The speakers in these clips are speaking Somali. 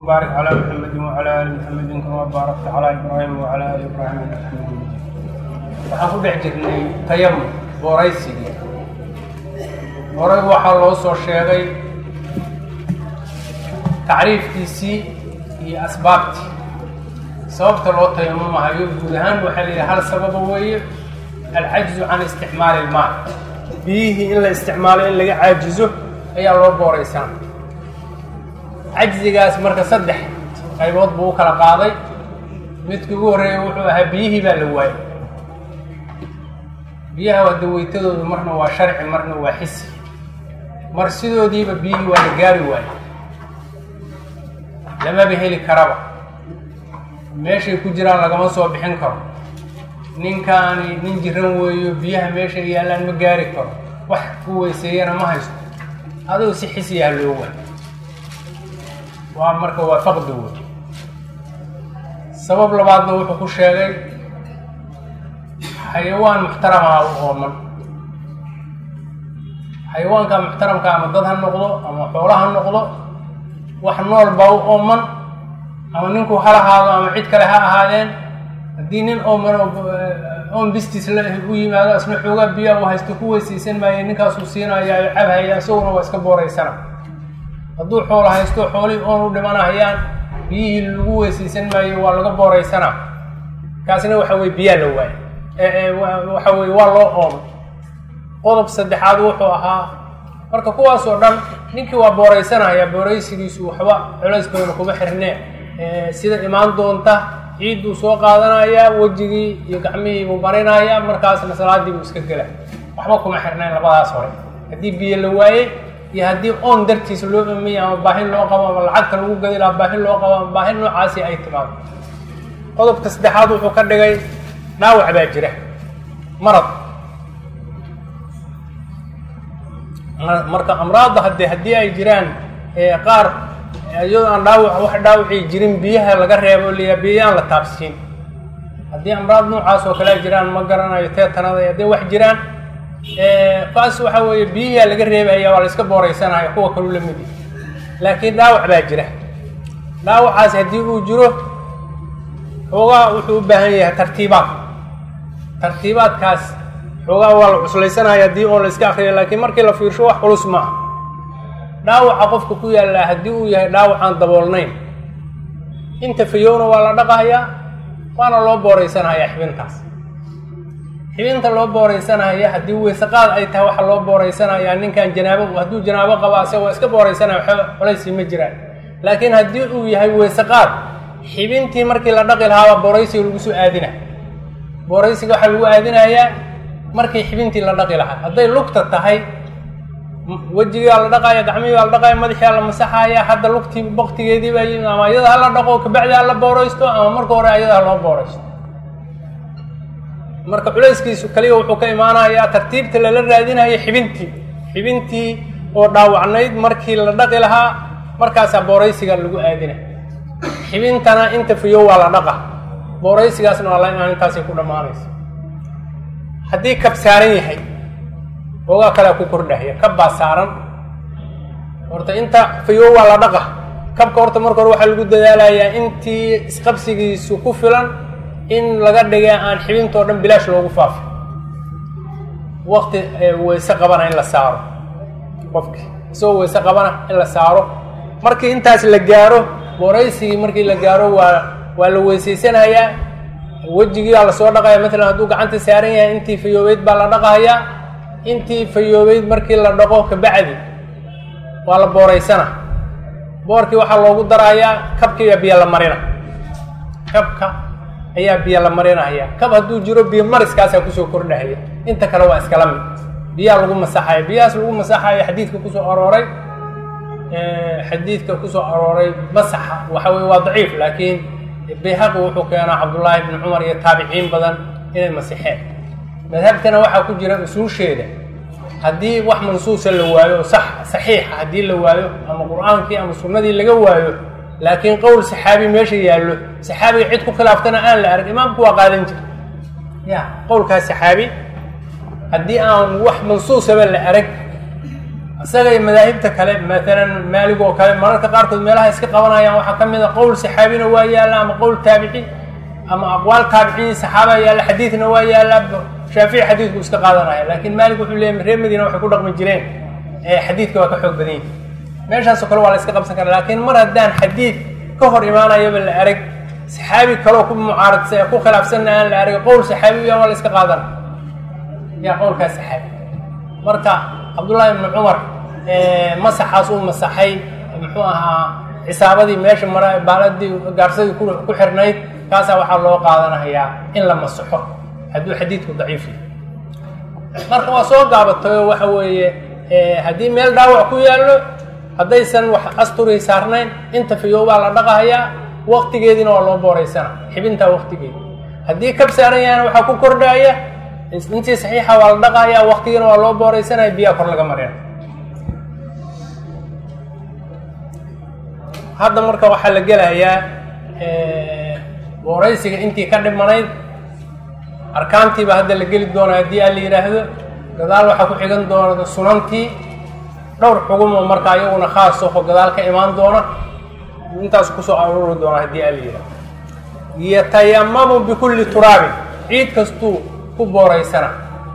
baarik calaa muxamedin wacalaa aali muxamedin kamaa baarakta calaa ibraahim wacalaa aali ibraahim innaka xamiidun majiid waxaan ku dhex jirnay tayamum booraysigii horay waxaa loo soo sheegay tacriifkiisii iyo asbaabtii sababta loo tayamumahayo guud ahaan waxaa la yidhaha hal sababa weeye alcajzu can isticmaali ilmaa biyihii in la isticmaalo in laga caajizo ayaa loo booraysaa cajzigaas marka saddex qaybood buu u kala qaaday midkii ugu horreeya wuxuu ahaa biyihii baa la waayay biyaha wadaweytadoodu marna waa sharci marna waa xisi mar sidoodiiba biyihii waa la gaari waayo lamaba heli karaba meeshay ku jiraan lagama soo bixin karo ninkaani nin jiran weeyo biyaha meeshay yaallaan ma gaari karo wax ku weyseeyana ma haysto adigu si xisiyaha loo waayo waa marka waa faqdi wey sabab labaadna wuxuu ku sheegay xayawaan muxtaramaha u ooman xayawaanka muxtaramka ama dad ha noqdo ama xoolo ha noqdo wax nool baa u ooman ama ninku ha lahaado ama cid kale ha ahaadeen haddii nin ooman oon bistiis la u yimaado asna xoogaa biyaa u haysto ku weysaysan maayo ninkaasuu siinaya cabhaya isaguna waa iska booraysana hadduu xoolo haysto xoolihii oon u dhimanahayaan biyihii lagu weysaysan maayo waa laga booraysanaa kaasna waxa weye biyaa la waayo waxa weye waa loo oomay qodob saddexaad wuxuu ahaa marka kuwaas oo dhan ninkii waa booraysanaya booraysigiisu waxba culayskooda kuma xirnee sida imaan doonta ciidduu soo qaadanayaa wejigii iyo gacmihii buu marinaya markaasna salaadii buu iska gela waxba kuma xirnayn labadaas hore haddii biyo la waayey iyo haddii oon dartiis loo amiyay ama baahin loo qabo ama lacagta lagu gadi laha baahin loo qabo ama baahin noocaasi ay timaado qodobka saddexaad wuxuu ka dhigay dhaawac baa jira marad marka amraadda hadde haddii ay jiraan qaar iyadoo aan dhaawac wax dhaawacii jirin biyaha laga reebo liyaa biyayaan la taabsiin haddii amraad noocaas oo kale ay jiraan ma garanayo teetanada hadday wax jiraan kaas waxa weeye biyihiaa laga reebaya waa la iska booraysanaya kuwa kalu la mid laakiin dhaawac baa jira dhaawacaas haddii uu jiro xoogaa wuxuu u baahan yahay tartiibaad tartiibaadkaas xoogaa waa la cuslaysanaya haddii oo la iska akriya laakiin markii la fiirsho wax culus maaha dhaawaca qofka ku yaallaa haddii uu yahay dhaawacaan daboolnayn inta fayowna waa la dhaqahayaa waana loo booraysanhayaa xibintaas xibinta loo booraysanaya haddii weysaqaad ay tahay waxa loo booraysanayaa ninkan janaabo hadduu janaabo qaba ase waa iska booraysanaya waxba culaysii ma jiraan laakiin haddii uu yahay weysaqaad xibintii markii la dhaqi lahaabaa booraysiga lagu soo aadina booraysiga waxaa lagu aadinayaa markii xibintii la dhaqi lahaa hadday lugta tahay wejigaa la dhaqaya gacmihii baa la dhaqaya madaxia la masaxaya hadda lugtii baktigeedii baa yimid ama iyada ha la dhaqo kabacdi ha la booraysto ama marka hore ayada ha loo booraysto marka culayskiisu kaliya wuxuu ka imaanayaa tartiibta lala raadinayo xibintii xibintii oo dhaawacnayd markii la dhaqi lahaa markaasaa booraysiga lagu aadina xibintana inta fiyo waa la dhaqa booraysigaasna waa la imaan intaasay ku dhammaanaysa haddii kab saaran yahay oogaa kalea ku kordhahya kab baa saaran horta inta fayo waa la dhaqa kabka horta marka hore waxaa lagu dadaalayaa intii isqabsigiisu ku filan in laga dhiga aan xibintoo dhan bilaash loogu faafo wakti weyse qabana in la saaro qofki isagoo weyse qabana in la saaro markii intaas la gaaro booraysigii markii la gaaro waa waa la weysaysanayaa wejigiibaa lasoo dhaqaya matalan hadduu gacanta saaran yahay intii fayoobeyd baa la dhaqahayaa intii fayoobeyd markii la dhaqo kabacdi waa la booraysana boorkii waxaa loogu darayaa kabkiiba biyo la marina kabka ayaa biyo la marinaya kab hadduu jiro biyo mariskaasaa kusoo kordhahaya inta kale waa iskala mid biyaha lagu masaxaya biyahaas lagu masaxayo xadiidka kusoo arooray xadiidka kusoo arooray masaxa waxa weye waa daciif laakiin bayhaqi wuxuu keenaa cabdullaahi bni cumar iyo taabiciin badan inay masixeen madhabtana waxaa ku jira usuusheeda haddii wax mansuusa la waayo sax saxiixa haddii la waayo ama qur-aankii ama sunnadii laga waayo laakiin qowl saxaabi meesha yaallo saxaabiga cid ku khilaaftana aan la arag imaamku waa qaadan jira ya qowlkaas saxaabi haddii aan wax mansuusaba la arag isaga iyo madaahibta kale maalan maalig oo kale mararka qaarkood meelaha iska qabanayaan waxaa ka mid a qowl saxaabina waa yaalla ama qowl taabici ama aqwaal taabiciin saxaaba yaalla xadiidna waa yaalla shaafici xadiidku iska qaadanaya laakiin maalig wuxuu leeyay reer madiina waxay ku dhaqmi jireen xadiidka waa ka xoog badan yihi meeshaasoo kale waa la iska qabsan kara laakiin mar haddaan xadiid ka hor imaanayaba la arag saxaabi kaloo ku mucaaradsa ku khilaafsanna aan la arag qowl saxaabi ya waa la iska qaadana yaa qowlkaas saxaabi marka cabdullaahi ibnu cumar masaxaas uu masaxay muxuu ahaa cisaabadii meesha mara baaladii gaarsadii ku xirnayd kaasaa waxaa loo qaadanayaa in la masaxo hadduu xadiidku daciif yahay marka waa soo gaabatayo waxa weeye haddii meel dhaawac ku yaallo haddaysan wax asturii saarnayn inta fiyoobaa la dhaqahayaa waktigeediina waa loo booraysana xibintaa waktigeedi haddii kab saaran yahayna waxaa ku kordhaaya intii saxiixa waa la dhaqahayaa waktigiina waa loo booraysanaya biyaa kor laga marina hadda marka waxaa la gelayaa booraysiga intii ka dhimanayd arkaantiiba hadda la geli doona haddii aan la yidhaahdo gadaal waxaa ku xigan doona sunantii dhowr xugumoo marka ayaguna khaas oho gadaal ka imaan doona intaas kusoo aruuri doona haddii aan la yidhahdo yatayamamu bikulli turaabin ciid kastuu ku booraysana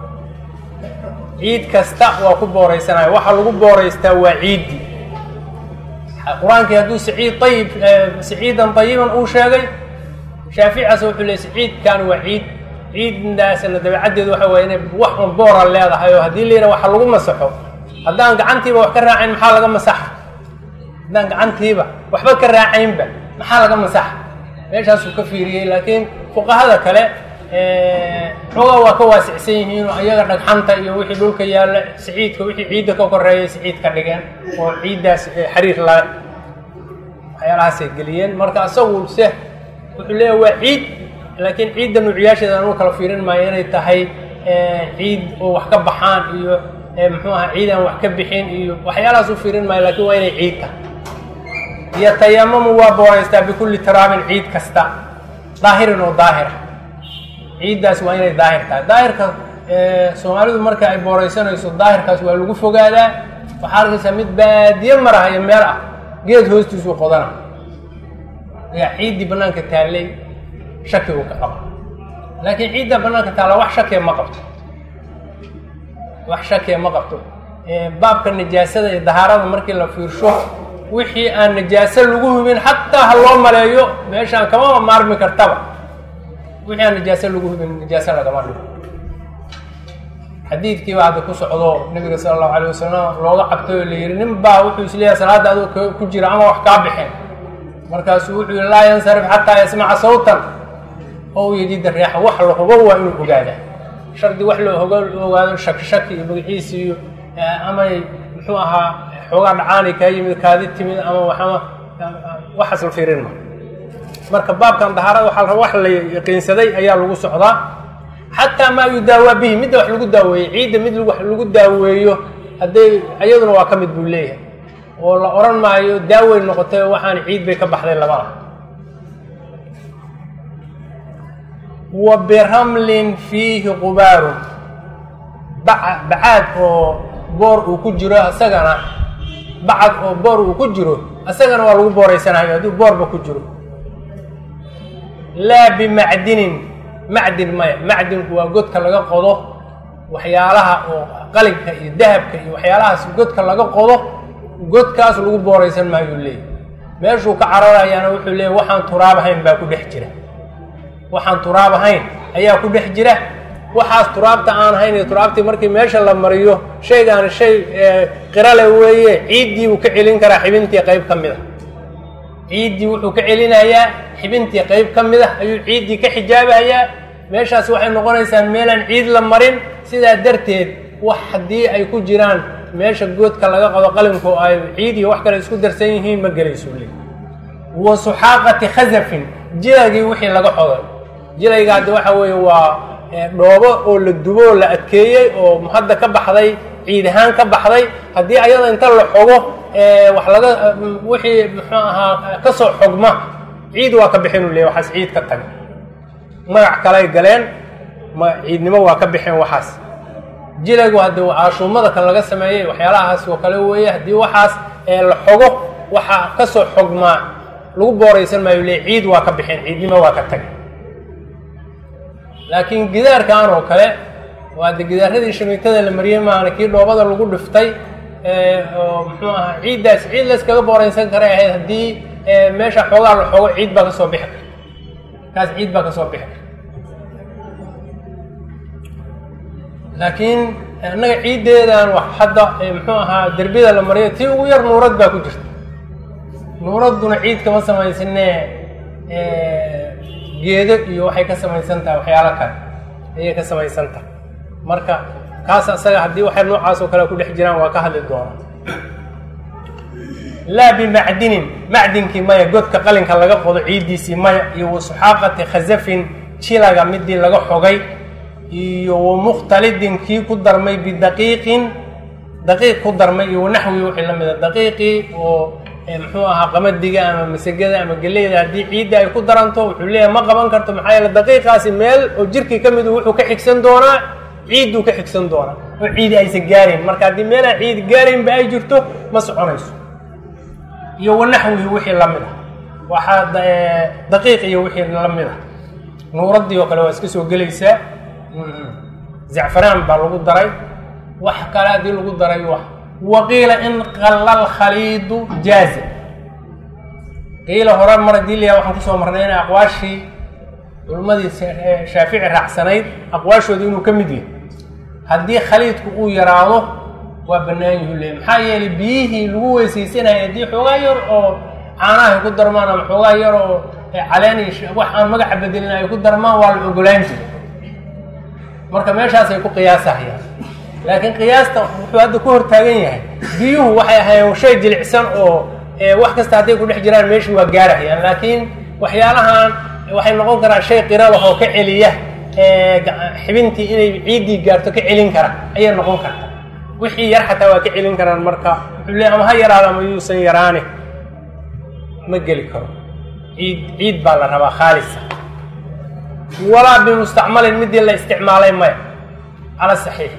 ciid kasta waa ku booraysanaya waxaa lagu booraystaa waa ciiddii qur-aankii hadduu saciid ayib saciidan ayiban uu sheegay shaaficaas wuxuu leey saciidkan waa ciid ciiddaasna dabeecaddeedu waxa waye inay wax un boora leedahay oo haddii la yidhaha waxa lagu masaxo haddaan gacantiiba wax ka raacayn maxaa laga masaxa haddaan gacantiiba waxba ka raacaynba maxaa laga masaxa meeshaasuu ka fiiriyey laakiin fuqahada kale xoogaa waa ka waasicsan yihiin oo ayaga dhagxanta iyo wixii dhulka yaalla saciidka wixii ciidda ka koreeyay saciid ka dhigeen oo ciiddaas xariir la waxyaalahaasay geliyeen marka asagu se wuxuu leeyahay waa ciid laakiin ciidda nuuciyaasheeda anuu kala fiirin maayo inay tahay ciid oo wax ka baxaan iyo muxuu aha ciid aan wax ka bixin iyo waxyaalahaas u fiirin maayo lakiin waa inay ciid tahay yatayamamu waa booraystaa bikulli taraabin ciid kasta daahirin oo daahira ciiddaas waa inay daahir tahay daahirka soomaalidu marka ay booraysanayso daahirkaas waa lagu fogaadaa waxaa arkaysaa mid baadiye marahaya meel ah geed hoostiisuu qodana ayaa ciiddii bannaanka taallay shaki uu ka qaba laakiin ciidda bannaanka taalla wax shakiya ma qabto wax shakiya ma qabto baabka najaasada iyo dahaarada markii la fiirsho wixii aan najaaso lagu hubin xataa ha loo maleeyo meeshaan kama maarmi kartaba wixii aan najaaso lagu hubin najaaso lagama dhigo xadiidkiiba hadda ku socdo nabiga sala allahu alay wasalam looga cabtay oo la yihi nin baa wuxuu isleeyahay salaadda adoo ku jira ama wax kaa bixeen markaasuu wuxuu yihi laa yansarif xataa yasmaca sawtan oo yajida reexa wax la hubo waa inuu ogaadaa shardi wax loo hoga ogaado shaki shaki iyo magaciisi iyo amay muxuu ahaa xoogaa dhacaanay kaa yimid kaadi timid ama waxama waxaas la fiirin ma marka baabkan dahaarada waxaa la wax la yaqiinsaday ayaa lagu socdaa xataa maa yudaawaa bihi midda wax lagu daaweeyey ciidda mid wax lagu daaweeyo hadday iyaduna waa ka mid buu leeyahay oo la odhan maayo daawey noqotay waxaan ciid bay ka baxday labada wa biramlin fiihi qubaarun bacaad oo boor uu ku jiro isagana bacad oo boor uu ku jiro isagana waa lagu booraysanayo hadduu boorba ku jiro laa bimacdinin macdin maya macdinku waa godka laga qodo waxyaalaha oo qalinka iyo dahabka iyo waxyaalahaas godka laga qodo godkaas lagu booraysan maayuu leeyahy meeshuu ka cararayaana wuxuu leeyahy waxaan turaab ahayn baa ku dhex jira waxaan turaab ahayn ayaa ku dhex jira waxaas turaabta aan ahayn iyo turaabtii markii meesha la mariyo shaygaani shay qirale weeye ciiddii buu ka celin karaa xibintii qayb ka mid a ciiddii wuxuu ka celinayaa xibintii qayb ka mid ah ayuu ciiddii ka xijaabayaa meeshaas waxay noqonaysaa meelaan ciid la marin sidaa darteed wax haddii ay ku jiraan meesha goodka laga qado qalinku ay ciid iyo wax kale isku darsan yihiin ma gelayso le wa suxaaqati khasafin jilaygii wixii laga xoday jilayga haddi waxa weeye waa dhoobo oo la dubo oo la adkeeyey oo hadda ka baxday ciid ahaan ka baxday haddii ayada inta la xogo wax laga wixii muxuu ahaa ka soo xogma ciid waa ka bixin u leey waxaas ciid ka taga magac kaley galeen ma ciidnimo waa ka bixeen waxaas jilaygu haddii caashuumada kan laga sameeyey waxyaalahaas oo kale weeye haddii waxaas la xogo waxaa kasoo xogmaa lagu booraysan maayo le ciid waa ka bixeen ciidnimo waa ka tagay laakiin gidaarkan oo kale waa de gidaaradii shamiitada la mariyey maana kii dhoobada lagu dhiftay oo muxuu ahaa ciiddaas ciid layskaga booraysan karay ahayd haddii meesha xoogaa la xogo ciid baa kasoo bixi karta kaas ciid baa kasoo bixi karta laakiin annaga ciiddeedan wax hadda muxuu ahaa derbiyada la mariyo tii ugu yar nuurad baa ku jirta nuuradduna ciid kama samaysanee geedo iyo waxay ka samaysan tahay waxyaalo kale ayay ka samaysan tahay marka kaas asaga haddii waxay noocaas oo kale ku dhex jiraan waa ka hadli doonaa laa bimacdinin macdinkii maya godka qalinka laga qodo ciiddiisii maya iyo wasuxaaqati khasafin jilaga midii laga xogay iyo wamukhtalidin kii ku darmay bidaqiiqin daqiiq ku darmay iyo wanaxwi wixii la mida daqiiqii oo muxuu ahaa qamadiga ama masagada ama geleyda haddii ciidda ay ku daranto wuxuu leeyahay ma qaban karto maxaa yeele daqiiqaasi meel oo jirkii ka midu wuxuu ka xigsan doonaa ciidduu ka xigsan doonaa oo ciidi aysan gaarayn marka haddii meelaan ciid gaaraynba ay jirto ma soconayso iyo wanaxwihi wixii la mid ah waxaa daqiiq iyo wixii la mid ah nuuraddii oo kale waa iska soo gelaysaa zacfaraan baa lagu daray wax kale haddii lagu daray wax waqiila in qalla lkhaliidu jaaza qiila hore mar haddii layaha waxaan kusoo marnay in aqwaashii culimmadii shaafici raacsanayd aqwaashooda inuu ka mid yahay haddii khaliidku uu yaraado waa bannaan yuhu leey maxaa yeelay biyihii lagu weysaysanayay haddii xoogaa yar oo caanaha ay ku darmaan ama xoogaa yar oo caleen wax aan magaca bedelin ay ku darmaan waa la ogolaan jiray marka meeshaasay ku qiyaasahayaan laakiin qiyaasta wuxuu hadda ku hortaagan yahay biyuhu waxay ahaayeen shay jilicsan oo wax kasta hadday ku dhex jiraan meeshii waa gaarahayaan laakiin waxyaalahan waxay noqon karaan shay qira lah oo ka celiya xibintii inay ciiddii gaarto ka celin kara ayay noqon karta wixii yar xataa waa ka celin karaan marka wuxuu le ama ha yaraado ama yuusan yaraane ma geli karo ciid ciid baa la rabaa khaalisa walaa bimustacmalin midii la isticmaalay maya cala saxiix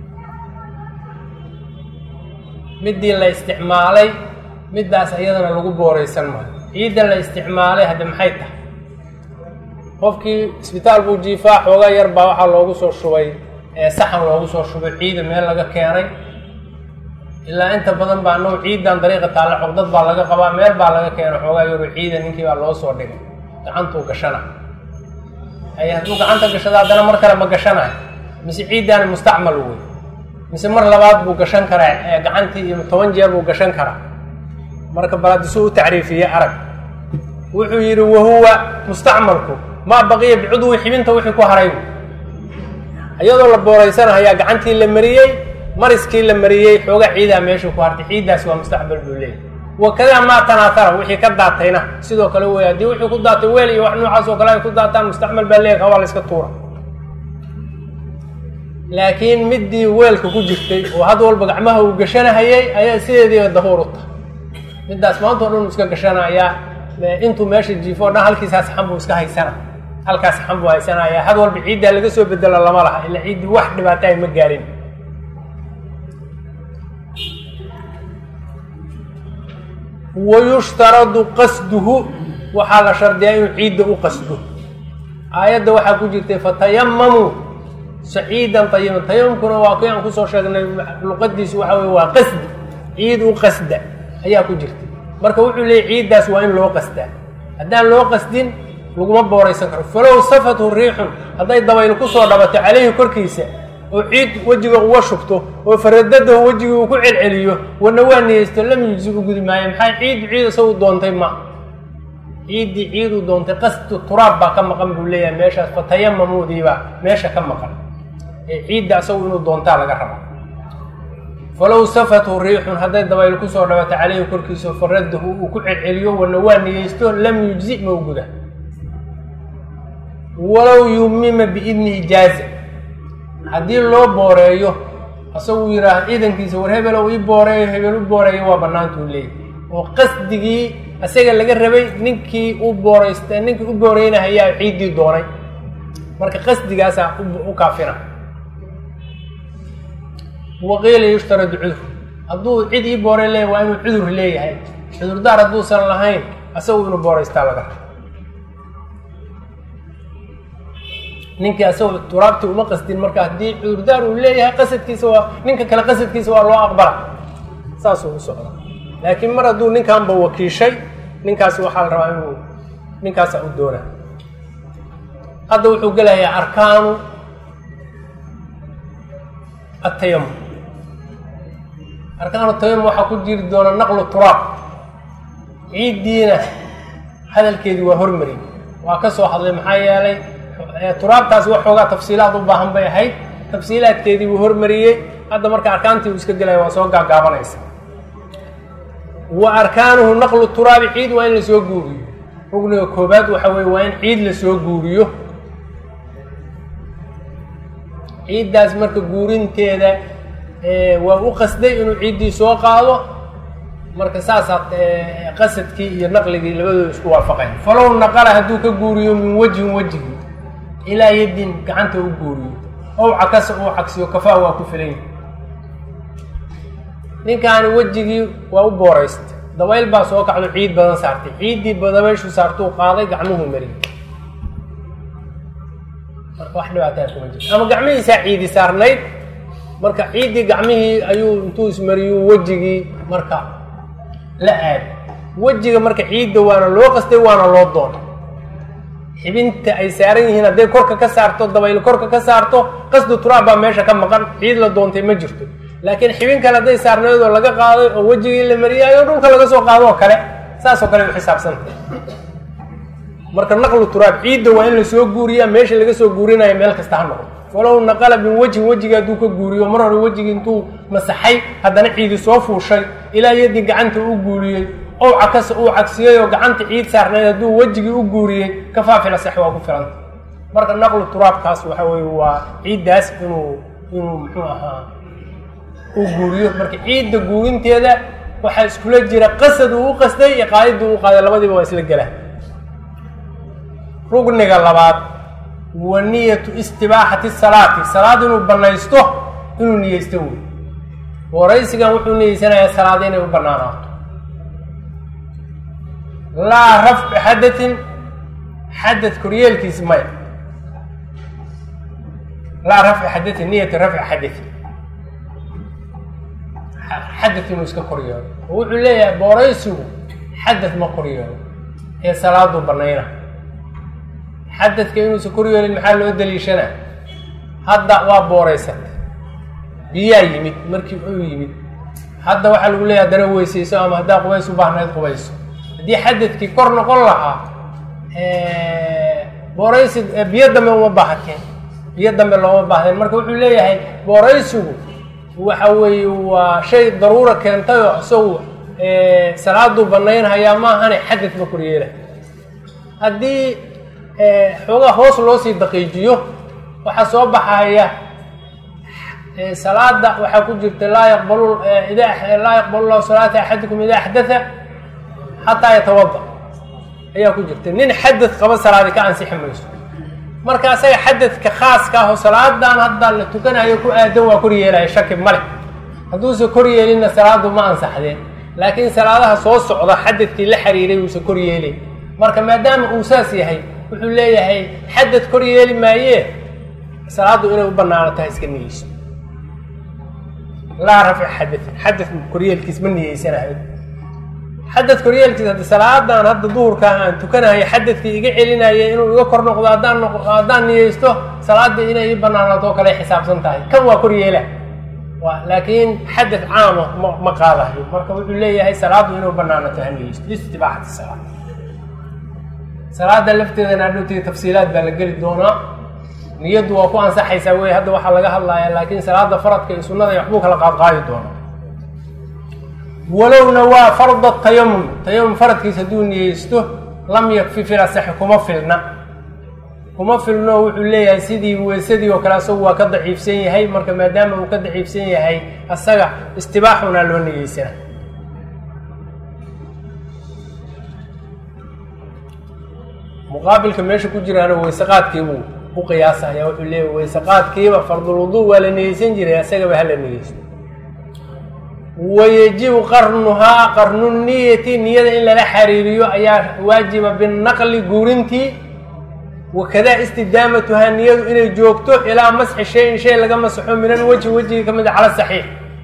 midii la isticmaalay middaas iyadana lagu booraysan maayo ciidda la isticmaalay hadde maxay tahay qofkii isbitaal buu jiifaa xoogaa yar baa waxaa loogu soo shubay saxan loogu soo shubay ciida meel laga keenay ilaa inta badan baa anagu ciiddan dariiqa taalla cogdad baa laga qabaa meel baa laga keenay xoogaa yaru ciida ninkii baa loo soo dhigay gacantuu gashana ay hadduu gacanta gashado haddana mar kale ma gashanayo mise ciiddaani mustacmal wey mise mar labaad buu gashan karaa gacantii iyo toban jeer buu gashan karaa marka balaadisuu u tacriifiyey arag wuxuu yidhi wahuwa mustacmalku maa baqiya bicudwi xibinta wixii ku haray iyadoo la booraysanahayaa gacantii la mariyey mariskii la mariyey xoogaa ciidaa meeshuu ku hartay ciiddaasi waa mustacmal buu leeyahy wakadaa maa tanaatara wixii ka daatayna sidoo kale wey haddii wixii ku daatay weel iyo wax noocaas oo kale ay ku daataan mustacmal baa leeyahy waa la iska tuura laakiin midii weelka ku jirtay oo had walba gacmaha uu gashanahayay ayaa sideediiba dahuur u tahay middaas maanta o dhan uu iska gashanayaa intuu meesha jiifo o dhan halkiisaa saxan buu iska haysana halkaas saxan buu haysanaya had walba ciiddaa laga soo bedelo lama laha ilaa ciiddii wax dhibaato ay ma gaarin wayushtaradu qasduhu waxaa la shardiyaa inuu ciidda u qasdo aayadda waxaa ku jirtay fatayamamuu saciidan tayiban tayamumkuna waa kii aan kusoo sheegnay luqadiisu waxa weye waa qasdi ciid u qasda ayaa ku jirta marka wuxuu leeyay ciiddaas waa in loo qasdaa haddaan loo qasdin laguma booraysan karo falow safathu riixun hadday dabayl kusoo dhabato caleyhi korkiisa oo ciid wejiga uga shubto oo faradadahu wejigii uu ku celceliyo wana waa niyeysto lam yujzi u gudi maayo maxaa ciiddu ciid isagu doontay ma ciiddii ciiduu doontay qasdu turaab baa ka maqan buu leeyahay meeshaas fatayamamuudiibaa meesha ka maqan ee ciidda isagu inuu doontaa laga rabaa falow safathu riixun hadday dabayl kusoo dhabato caleyhi korkiisa faradahu uu ku celceliyo wana waa niyeysto lam yujzi ma u guda walow yumima biidnihi jaaza haddii loo booreeyo isagu yidhaah ciidankiisa war hebelow ii booreeyo hebel u booreeyo waa bannaantuu leeyahy oo qasdigii isaga laga rabay ninkii u booraysta ninkii u booreynahayaa ciiddii doonay marka qasdigaasaa u kaafina waqiila yushtaradu cudur hadduu cid ii boore leeyahy waa inuu cudur leeyahay cudurdaar hadduusan lahayn asagu inuu booreystaa laga raba ninkii asagoo turaabtii uma qasdin marka haddii cudurdaar uu leeyahay qasadkiisa waa ninka kale qasadkiisa waa loo aqbala saasuu u socda laakiin mar hadduu ninkanba wakiishay ninkaasi waxaa la rabaa inuu ninkaasa u doona hadda wuxuu gelayaa arkaanu atayamum arkaanu tayamum waxaa ku jiri doona naqlu turaab ciiddiina hadalkeedii waa hormari waa ka soo hadlay maxaa yeelay turaabtaasi waxoogaa tafsiilaad u baahan bay ahayd tafsiilaadkeedii buu hormariyey hadda marka arkaantii uu iska gelaya waa soo gaagaabanaysa wa arkaanuhu naqlu turaabi ciid waa in lasoo guuriyo rugniga koobaad waxa weye waa in ciid lasoo guuriyo ciiddaas marka guurinteeda waa u qasday inuu ciiddii soo qaado marka saasaa qasadkii iyo naqligii labadooda isku waafaqayn falow naqala hadduu ka guuriyo min wejhin wejhi ilaa yaddin gacanta u guuriyo ow cakasa uu cagsiyo kafaa waa ku filay ninkaani wejigii waa u booraysta dabayl baa soo kacdo ciid badan saartay ciiddii dabayshu saartuu qaaday gacmuhu mariyay marka wax dhibaataa kuma jirto ama gacmihiisaa ciidi saarnayd marka ciiddii gacmihii ayuu intuu ismariyuu wejigii marka la aad wejiga marka ciidda waana loo qastay waana loo doonay xibinta ay saaran yihiin hadday korka ka saarto dabayl korka ka saarto qasdu turaab baa meesha ka maqan ciid la doontay ma jirto laakiin xibin kale hadday saarnayd oo laga qaaday oo wejigii la mariyaayo dhulka laga soo qaado oo kale saasoo kale u xisaabsantay marka naqlu turaab ciidda waa in lasoo guuriyaa meesha laga soo guurinayo meel kasta ha noqdo walow naqala min wejhin wejiga hadduu ka guuriyo mar hore wejigii intuu masaxay haddana ciidi soo fuushay ilaa yadii gacanta u guuriyey ow cakasa uu cagsiyey oo gacanta ciid saarnayd hadduu wejigii u guuriyey kafaafila sax waa ku filanta marka naqlu turaabkaas waxa weye waa ciiddaas inuu inuu muxuu ahaa uu guuriyo marka ciidda guurinteeda waxaa iskula jira qasad uu u qasday iyo qaadidii u qaaday labadiiba waa isla gelaa rugniga labaad wa niyatu istibaaxati salaati salaad inuu banaysto inuu niyeysto wey waraysigan wuxuu niyeysanayaa salaada inay u banaanaato laa rafcu xadatin xadad koryeelkiis maya laa rafcu xadatin niyatu rafci xadatin xadad inuu iska koryeelo oo wuxuu leeyahay booraysigu xadad ma koryeelo ee salaaduu banayna xadadka inuusan koryeelin maxaa loo daliishana hadda waa booraysatay biyaa yimid markii uu yimid hadda waxaa lagu leeyahay haddana weysayso ama haddaa qubays u baahnayd qubayso haddii xadadkii kor noqon lahaa booraysi biyo dambe uma baahateen biyo dambe looma baahdeen marka wuxuu leeyahay booraysigu waxa weeye waa shay daruura keentay oo isagu salaaduu banaynhayaa maahane xadad ma koryeela haddii xoogaa hoos loo sii daqiijiyo waxaa soo baxaya salaada waxaa ku jirta laa yaqbalu ida laa yaqbalu llahu salaata axadikum ida axdatha xataa yatawada ayaa ku jirta nin xadad qaba salaadi ka ansixi mayso marka asaga xadadka khaaska ah oo salaadan hadda la tukanayo ku aadan waa kor yeelaya shaki male hadduusan kor yeelinna salaadu ma ansaxdeen laakiin salaadaha soo socda xadadkii la xiriiray uusan kor yeelay marka maadaama uu saas yahay wuxuu leeyahay xadad kor yeeli maayee salaaddu inay u banaano tahay iska niyeyso laa rafci xadatin xadad koryeelkiis ma niyeysanayo xadad koryeelkiis hadda salaadan hadda duhurkaa aan tukanayo xadadkii iga celinaya inuu iga kor noqdo haddaan noq haddaan niyeysto salaaddii inay ii banaanaato oo kale xisaabsan tahay kan waa kor yeela wa laakiin xadad caama ma ma qaadayo marka wuxuu leeyahay salaaddu inuu banaanato ha niyeysto istibaaxati salaad salaada lafteedana adhowteeda tafsiilaad baa la geli doonaa niyaddu waa ku ansaxaysaa wey hadda waxaa laga hadlayaa laakiin salaada faradka iyo sunnada iyo waxbuu kala qaadqaadi doonaa walowna waa farda tayamum tayamum faradkiis hadduu niyeysto lam yakfi fil asaxi kuma filna kuma filno wuxuu leeyahay sidii weysadii oo kale asagu waa ka daciifsan yahay marka maadaama uu ka daciifsan yahay asaga istibaaxuna loo niyeysana muqaabilka meesha ku jiraana weyseqaadkiibuu u qiyaasaya wuxuu leeyahy weyseqaadkiiba fardulwuduu waa la niyeysan jiray asagaba hala niyeysto wayajibu qarnuhaa qarnu niyati niyada in lala xariiriyo ayaa waajiba binaqli guurintii wakadaa istidaamatuhaa niyadu inay joogto ilaa masxi shayin shay laga masaxo min alwejhi wejiga ka mid a cala saxiix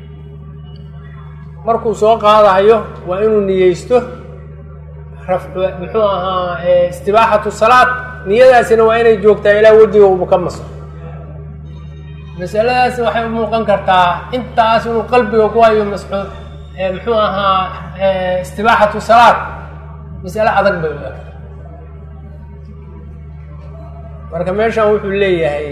markuu soo qaadayo waa inuu niyeysto muxuu ahaa istibaaxatu salaad niyadaasina waa inay joogtaa ilaa wejiga uuba ka masaxo masaladaas waxay u muuqan kartaa intaas inuu qalbiga ku hayo masxuu muxuu ahaa istibaaxatu salaad masale adag bay u eg marka meeshan wuxuu leeyahay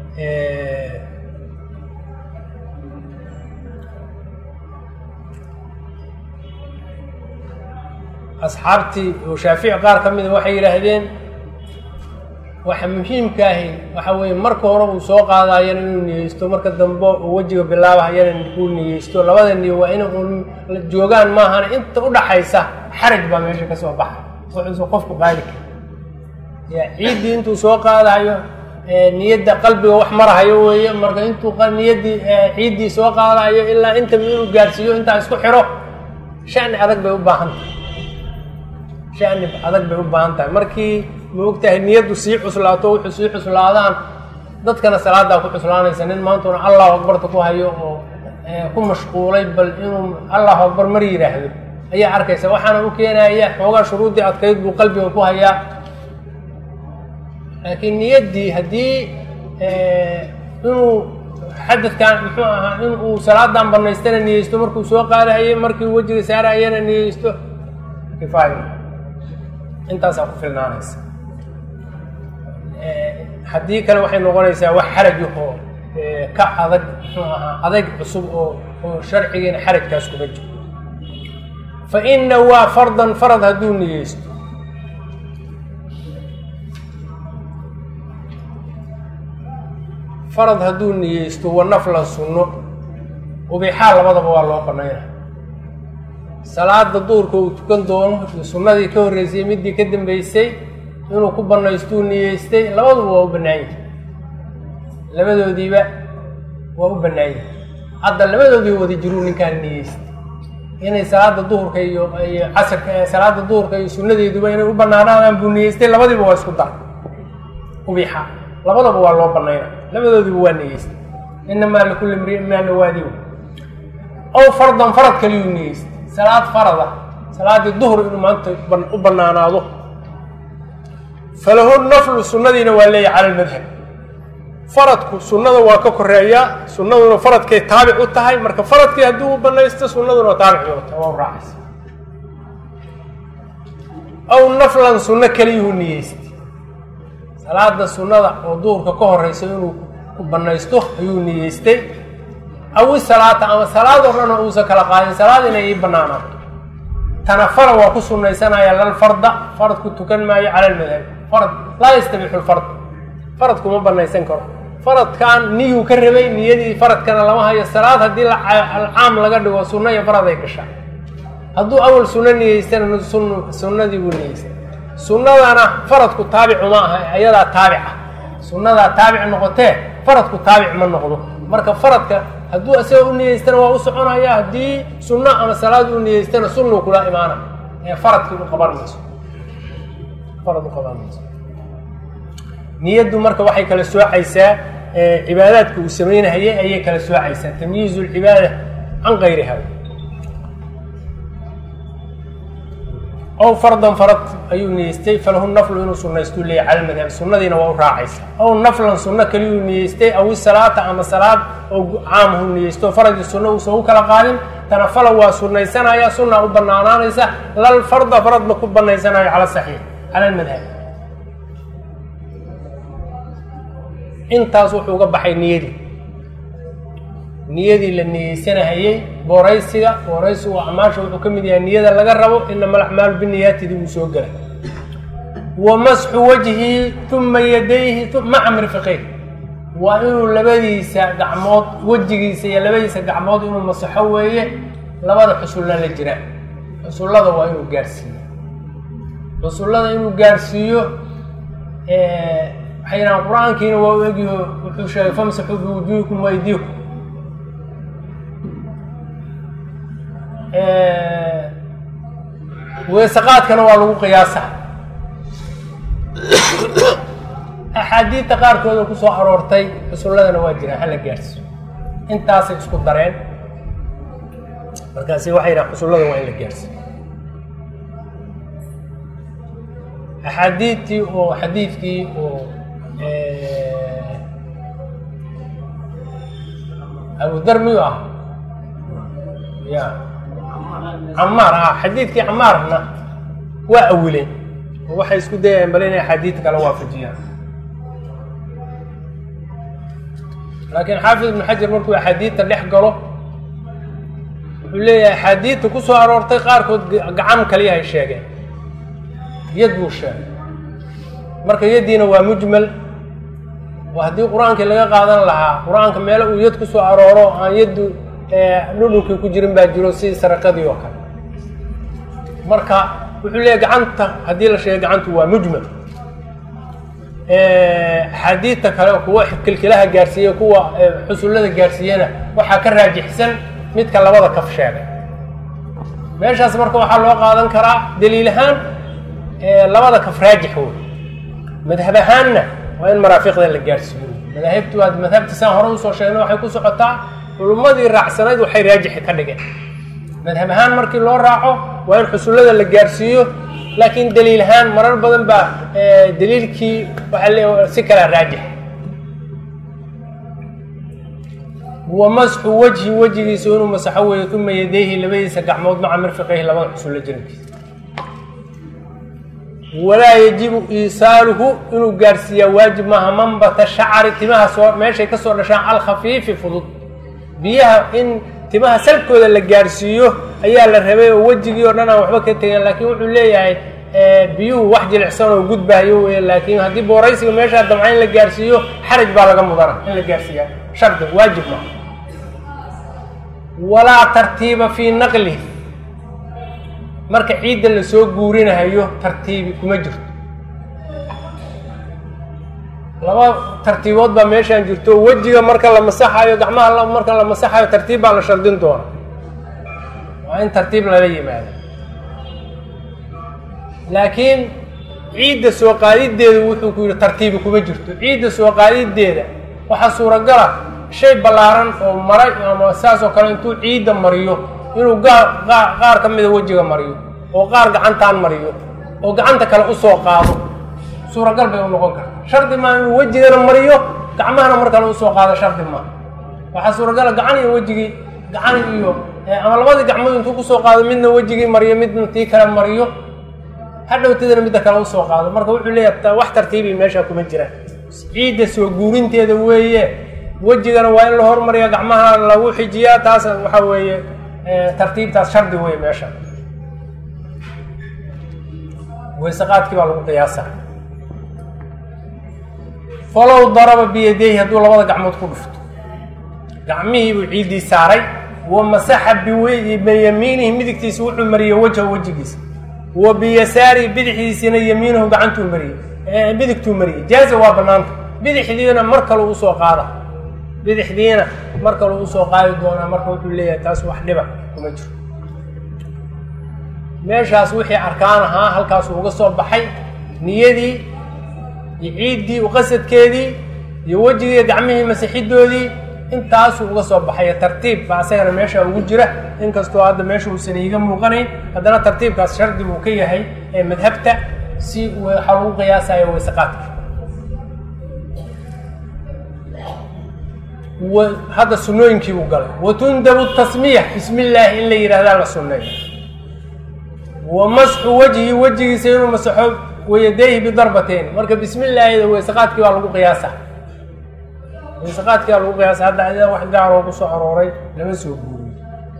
asxaabtii oo shaafici qaar ka mida waxay yidhaahdeen waxa muhiimkaahi waxa weeye marka hore uu soo qaadayana inuu niyeysto marka dambe uu wejiga bilaabahayana uu niyeysto labada niyo waa ina uun joogaan maahana inta udhaxaysa xaraj baa meesha ka soo baxa wuxuusa qofku qaadi kara ya ciiddii intuu soo qaadayo niyadda qalbiga wax marahayo weeye marka intuu niyaddii ciiddii soo qaadayo ilaa intaba inuu gaarsiiyo intaa isku xiro shani adag bay u baahan tahay shani adag bay u baahan tahay markii ma ogtahay niyaddu sii cuslaato wuxuu sii cuslaadaan dadkana salaadaa ku cuslaanaysa nin maantuna allahu akbarta ku hayo oo ku mashquulay bal inuu allahu akbar mar yidhaahdo ayaa arkaysa waxaana u keenaya xoogaa shuruuddii adkayd buu qalbiga ku hayaa laakiin niyaddii haddii inuu xadadkan muxuu ahaa in uu salaadan banaystana niyeysto markuu soo qaadahayay markii wejiga saarahayana niyeysto kifaayo intaasaa ku filnaanaysa haddii kale waxay noqonaysaa wax xarajahoo ka adag muxuu ahaa adayg cusub oo oo sharcigiina xarajkaas kuma jiro fa ina waa fardan farad hadduu niyeysto farad hadduu niyeysto wa naflan sunno ubixaa labadaba waa loo banayna salaada duurka uu tukan doono sunnadii ka horreysay middii ka dambeysay inuu ku banaystuu niyeystay labaduba waa u bannaanyahay labadoodiiba waa u bannaanyahay hadda labadoodii wada jiruu ninkaan niyeystay inay salaada duhurka iyo iyo casirka salaada duhurka iyo sunnadeeduba inay u banaanaadaan buu niyeystay labadiiba waa isku dar ubixa labadaba waa loo banayna labadoodiiba waa niyeystay inamaa likulli mriin maa nawaadiw ow fardan farad kaliyuu niyeystay salaad farada salaadii duhur inuu maanta u banaanaado falahu naflu sunnadiina waa leeyahy cala lmadhab faradku sunnada waa ka koreeyaa sunnaduna faradkay taabic u tahay marka faradkii haddii uu banaysto sunnaduna taabic u tahay waa u raacaysa aw naflan sunno keliyuhu niyeystay salaada sunnada oo duhurka ka horeysa inuu ku banaysto ayuu niyeystay awi salaata ama salaad oo dhan oo uusan kala qaadin salaad inay ii banaanaato tanafala waa ku sunnaysanaya lal farda faradku tukan maayo cala lmadhabi farad laa yastabixu lfard farad kuma banaysan karo faradkan niyuu ka rabay niyadii faradkana lama hayo salaad haddii alcaam laga dhigo sunno iyo faraday gashaa hadduu awal sunno niyeystana sun sunnadii buu niyeystay sunnadana faradku taabicu ma aha ayadaa taabica sunnadaa taabic noqotee faradku taabic ma noqdo marka faradka hadduu isaga u niyeystana waa u soconaya haddii sunno ama salaad u niyeystana sunnuu kula imaana ee faradkii u qaban mayso farad u qaban mayso niyaddu marka waxay kala soocaysaa cibaadaadka uu samaynahayay ayay kala soocaysaa tamyiizu lcibaada can gayriha ow fardan farad ayuu niyeystay falahu naflu inuu sunnaystuu leeyahy cala madhab sunnadiina waa u raacaysa ow naflan sunno kaliyuu niyeystay aw salaata ama salaad oo caamhu niyeysto faradii sunno uusan u kala qaadin tanafala waa sunnaysanaya sunna u banaanaanaysa lal farda farad ma ku banaysanayo cala saxiix cala almadhab intaas wuxuu uga baxay niyadii niyadii la niyeysanahayey booraysiga booraysigu acmaasha wuxuu ka mid yahay niyada laga rabo inama alacmaalu biniyaatidii uu soo gelay wa masxu wajhi uma yadayhi maca mrifiqeyn waa inuu labadiisa gacmood wejigiisa iyo labadiisa gacmood inuu masaxo weeye labada xusulla la jiraan xusullada waa inuu gaarhsiiyo xusullada inuu gaarhsiiyo waxay yidhahaan qur-aankiina waa u egyaho wuxuu sheegay famsaxuu biwujuuhikum waydiikum weesaqaadkana waa lagu qiyaasaa axaadiidta qaarkooda ku soo aroortay xusulladana waa jiraan hala gaarsiiyo intaasay isku dareen markaasi waxay yidhahan xusullada waa in la gaarsiiyo axaadiidtii oo xadiidkii oo abudar miyuu ah ya camaar ah xadiidkii camaarna waa awileen oo waxay isku dayayaan bale inay axaadiidta kala waafajiyaan laakiin xaafid ibnu xajar markuu axaadiidta dhex galo wuxuu leeyahay axaadiidta ku soo aroortay qaarkood gacan kaliya ay sheegeen yad buu sheegay marka yaddiina waa mujmal oo haddii qur-aankii laga qaadan lahaa qur-aanka meelo uu yad ku soo arooro aan yaddu dhudhunkii ku jirin baa jiro sidii saraqadii oo kale marka wuxuu leeyahy gacanta haddii la sheegay gacantu waa mujmal axaadiidta kale kuwa kilkilaha gaarsiiye kuwa xusullada gaarsiiyena waxaa ka raajixsan midka labada kaf sheegay meeshaas marka waxaa loo qaadan karaa daliil ahaan labada kaf raajix wey madhab ahaanna waa in maraafiqda la gaarsiiyo madaahibtu waa madhabta saan hore usoo sheegna waxay ku socotaa culummadii raacsanayd waxay raajixi ka dhigeen madhab ahaan markii loo raaco waa in xusullada la gaarsiiyo laakiin daliil ahaan marar badan baa daliilkii waxaa le si kalaa raajix wa masxu wajhi wejigiisa inuu masaxo weeyo uma yadayhi labadiisa gacmood maca mirfiqayhi labada xusullo jirankiisa walaa yajibu iisaaluhu inuu gaarsiiyaa waajib maaha manbata shacari timaha soo meeshay ka soo dhashaan alkhafiifi fudud biyaha in timaha salkooda la gaarsiiyo ayaa la rabay oo wejigii oo dhan aan waxba ka tegin laakiin wuxuu leeyahay biyuhu wax jilicsan oo gudbaayo wey laakiin haddii booraysiga meeshaa damca in la gaarsiiyo xaraj baa laga mudana in la gaarsiiya shardi waajib maaha walaa tartiiba fii naqlih marka ciidda lasoo guurinahayo tartiibi kuma jirto laba tartiibood baa meeshaan jirto wejiga marka la masaxayo gacmaha marka la masaxayo tartiib baa la shardin doona waa in tartiib lala yimaado laakiin ciidda soo qaadideeda wuxuu ku yidhi tartiibi kuma jirto ciidda soo qaadideeda waxaa suuragala shay ballaaran oo maray ama saas oo kale intuu ciidda mariyo inuu gaar qaar ka mida wejiga mariyo oo qaar gacantaan mariyo oo gacanta kale usoo qaado suuragal bay u noqon karta shardi maa inuu wejigana mariyo gacmahana mar kale usoo qaado shardi maa waxaa suuragala gacan iyo wejigii gacan iyo ama labadii gacmood intuu kusoo qaado midna wejigii mariyo midna tii kale mariyo hadhowtadana midda kale usoo qaado marka wuxuu leeyahay wax tartiibi meesha kuma jiraan ciidda soo guurinteeda weeye wejigana waa in la hormariya gacmaha lagu xijiyaa taas waxa weeye tartiibtaas shardi wey meesha weyseqaadkii baa lagu qiyaasa falow daraba biyadayhi hadduu labada gacmood ku dhufto gacmihii buu ciiddii saaray wa masaxa biyamiinihi midigtiisa wuxuu mariyey wejha wejigiisa wa biyasaarihi bidixdiisina yamiinahu gacantuu mariyey midigtuu mariyey jaaza waa banaanta bidixdiina mar kale usoo qaada bidixdiina mar kale usoo qaadi doonaa marka wuxuu leeyahay taas wax dhiba kuma jiro meeshaas wixii arkaan ahaa halkaasuu uga soo baxay niyadii iyo ciiddii uqasadkeedii iyo wejigii gacmihii masixidoodii intaasuu uga soo baxay tartiib baa asagana meesha ugu jira inkastoo hadda meesha uusan iiga muuqanayn haddana tartiibkaas shardi buu ka yahay ee madhabta si waxaa lagu qiyaasayo weyseqaadka hadda sunooyinkii buu galay watundabu tasmiya bismi illaahi in la yidhahdaa la sunneeyo wa masxu wajhi wejigiisa inuu masaxo wayadayhi bidarbateyn marka bismi illaahida weyseqaadkii baa lagu qiyaasa weyseqaadkii baa lagu qiyaasa hadda adaa wax gaaroo kusoo arooray lama soo guuriyo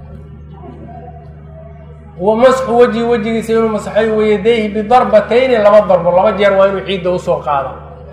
wa masxu wajhi wejigiisa inuu masaxo wayadayhi bidarbatayni laba darbo laba jeer waa inuu ciidda usoo qaada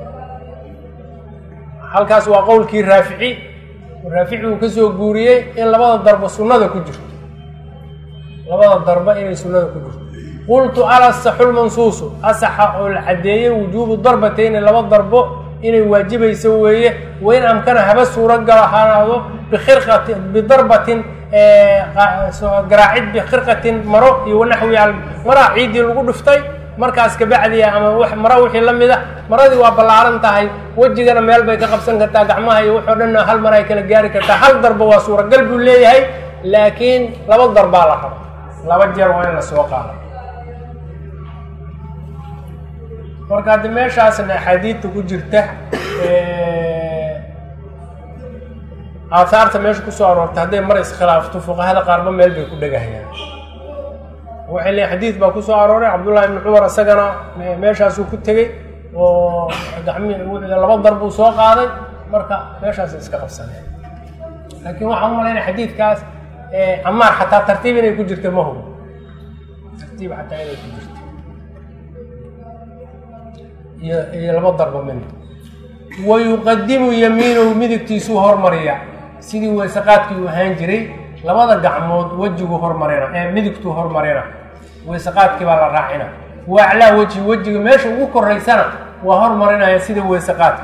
halkaas waa qowlkii raafici raafici uu ka soo guuriyey in labada darbo sunnada ku jirto labada darbo inay sunnada ku jirto qultu alasaxulmansuusu asaxa oo la caddeeyey wujuubu darbatayni laba darbo inay waajibayso weeye wain amkana haba suuro galo hanaado bikhirqati bidarbatin garaacid bikhirqatin maro iyo wanaxwi maraa ciiddii lagu dhuftay markaas kabacdiya ama maro wixii la mid a maradii waa ballaaran tahay wejigana meel bay ka qabsan kartaa gacmaha iyo waxoo dhan hal mar ay kala gaari kartaa hal darba waa suuragal buu leeyahay laakiin laba darbaa la rabo laba jeer waa in la soo qaado marka haddi meeshaasna axaadiidta ku jirta aahaarta meesha kusoo aroortay hadday mar iskhilaafto fuqahada qaarba meel bay ku dhegahayaan waxay leeyiin xadiid baa kusoo arooray cabdullahi ibni cumar isagana meeshaasuu ku tegey oo gacmi laba dar buu soo qaaday marka meeshaas iska qabsaneen laakiin waxaan u malaynaya xadiidkaas camaar xataa tartiib inay ku jirta ma hubo tartiib xataa inay ku jirta iyo iyo laba darba min wa yuqadimu yamiinahu midigtiisuu hormariya sidii weysaqaadkii uu ahaan jiray labada gacmood wejigu hormarina ee midigtuu hormarina weysaqaadkii baa la raacina wa aclaa weji wejiga meesha ugu koraysana waa hormarinaya sida weysaqaadka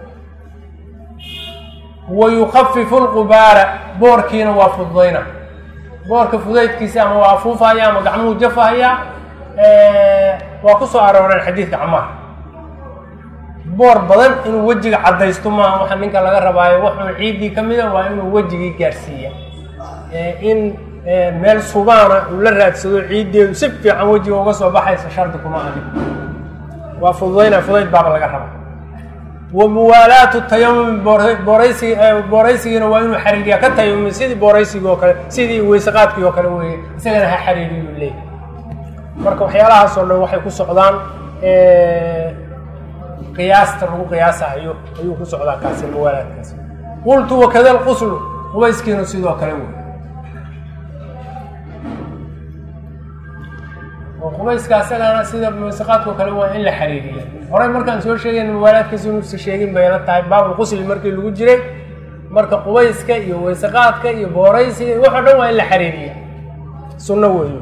wa yukafifu lqubaara boorkiina waa fududayna boorka fudaydkiisa ama waa afuufahaya ama gacmuhu jafahaya waa ku soo arooreen xadiidka camaar boor badan inuu wejiga caddaysto maaha waxa ninka laga rabaayo waxuun ciiddii ka mida waa inuu wejigii gaarsiiya in meel subaana uu la raadsado ciiddeedu si fiican wejiga uga soo baxaysa shardi kuma adig waa fududayna fudayd baaba laga raba wa muwaalaatu tayamumi booraysi booraysigiina waa inuu xariiriya ka tayamumi sidii booraysigii oo kale sidii weysaqaadkii oo kale weeye isagana ha xariiriyuu leeyahy marka waxyaalahaas oo dhan waxay ku socdaan qiyaasta lagu qiyaasahayo ayuu ku socdaa kaasi muwaalaadkaasi qultu wakada lquslu qubayskiina sidoo kale wey oo qubayska asagana sida muwasaqaadkao kale waa in la xariiriya horey markaan soo sheegayn muwaalaadkiisa inuusa sheegin bayla tahay baabulqusli markii lagu jiray marka qubayska iyo weysaqaadka iyo booraysiga waxoo dhan waa in la xariiriya sunno weeyo